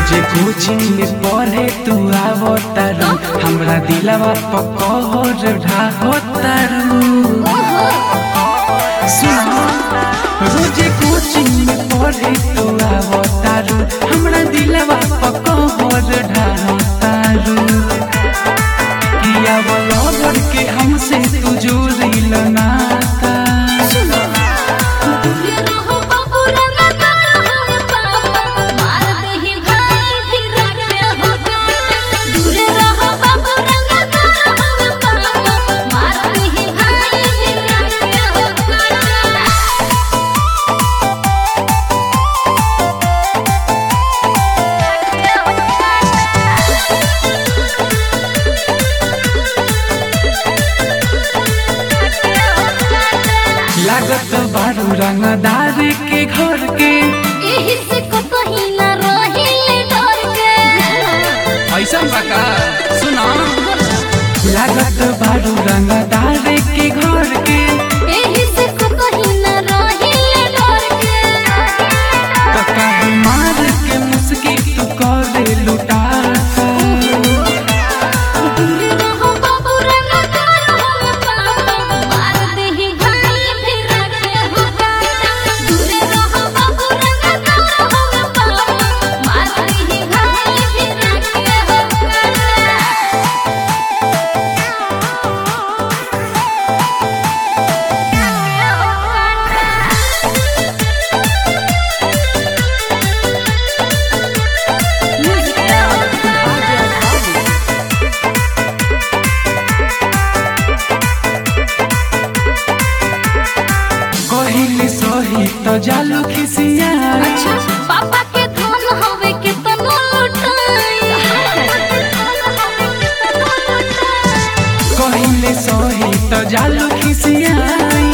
रोजे कोचिंग में पढ़े तू आवतारू हमरा दिलवा पकड़ ढाहोतारू सुनो रोजे कोचिंग में पढ़े तू आवतारू हमरा दिलवा पकड़ ढाहोतारू किया बोलो के हमसे तू जोड़िल नाता दूरे रहो बाबू रंगा तारा हम पापा मार देही भाई फिर रखे हो दूरे रहो बाबू रंगा तारा हम पापा मार देही भाई फिर रखे हो लागत बारू रंगदार के घर के एही से को कहीं ना रहिले डर के ऐसा बका सुना लागत बारू रंगदार के घर के एही से को कहीं ना रहिले डर के कका मार के मुस्की तू करे लुटाता दूरे रहो बाबू रंगा तारा हम पापा मार देही भाई फिर रखे हो दूरे रहो बाबू रंगा तारा हम पापा मार देही भाई फिर रखे हो कहिले सही तो जालू खिसिया अच्छा पापा के धन हवे के तनो लुटाई कहिले सही तो जालू खिसिया